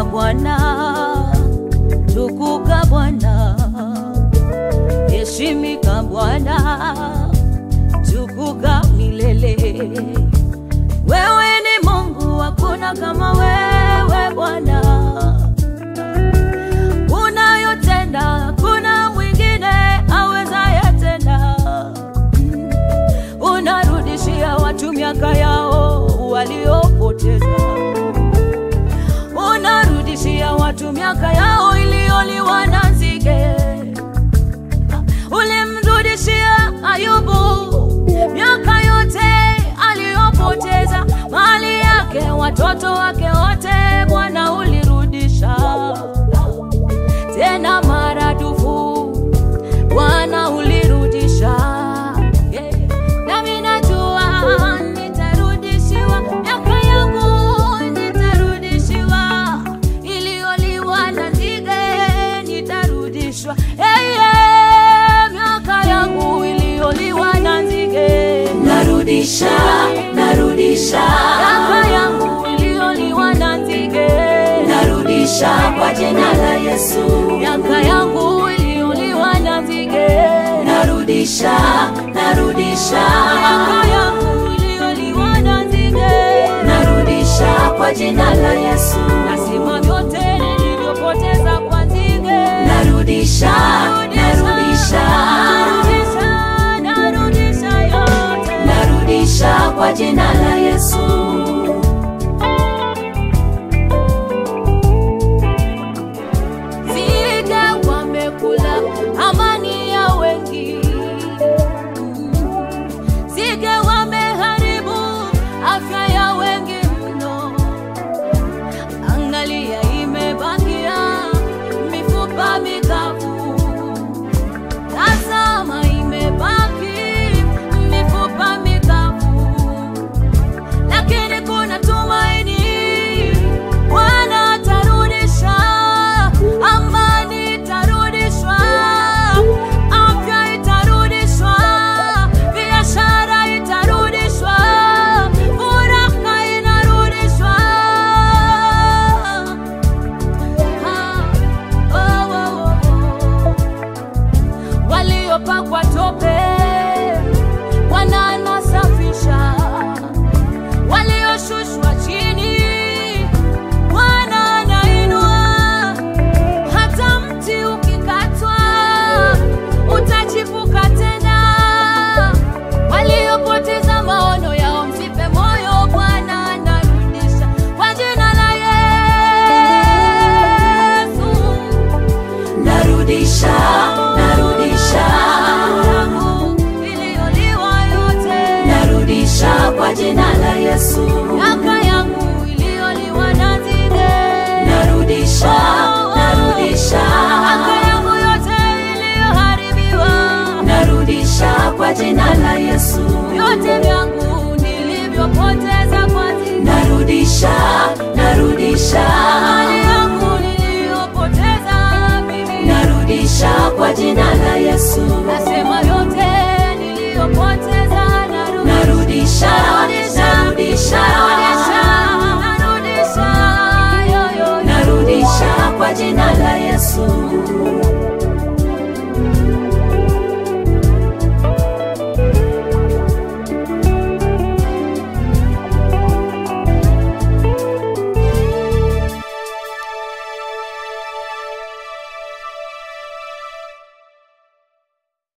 Bwana, tukuka Bwana, heshimika Bwana, tukuka milele. Wewe ni Mungu, hakuna kama wewe Bwana. Unayotenda hakuna mwingine awezaye tena. Unarudishia watu miaka yao waliopoteza, unarudishia watu miaka yao iliyoliwa na nzige. Ulimrudishia Ayubu miaka yote aliyopoteza, mali yake, watoto wake wote, Bwana ulirudisha tena maradufu, Bwana ulirudisha. Yeah. Nami najua nitarudishiwa miaka yangu, nitarudishiwa iliyoliwa na nzige, nitarudishwa hey, yeah. miaka yangu iliyoliwa na nzige, narudisha narudisha miaka yangu iliyoliwa na nzige, narudisha kwa jina la Yesu miaka yangu iliyoliwa na nzige, narudisha narudisha miaka yangu iliyoliwa na nzige, narudisha kwa jina la Yesu nasema vyote nilivyopoteza kwa nzige, narudisha narudisha narudisha, narudisha yote. narudisha kwa jina la Yesu Nzige wamekula amani ya wengi, nzige wameharibu afya ya wengi mno. Angalia, imebakia mifupa mikavu, tazama, imebaki mifupa mikavu lakini kuna tumaini. Bwana atarudisha, amani itarudishwa, afya itarudishwa, biashara itarudishwa, furaha inarudishwa. Ah, oh, oh, oh. Waliopakwa tope Bwana anasafisha walioshushwa chini Bwana anainua. Hata mti ukikatwa utachipuka tena. Waliopoteza maono yao msife moyo, Bwana anarudisha kwa jina la Yesu. narudisha narudisha Damu iliyoliwa yote narudisha kwa jina la Yesu miaka yangu iliyoliwa na nzige, narudisha narudisha miaka yangu yote iliyoharibiwa, narudisha kwa jina la Yesu vyote vyangu nilivyopoteza kwa nzige, narudisha narudisha mali yangu niliyopoteza mimi, narudisha kwa jina la Yesu nasema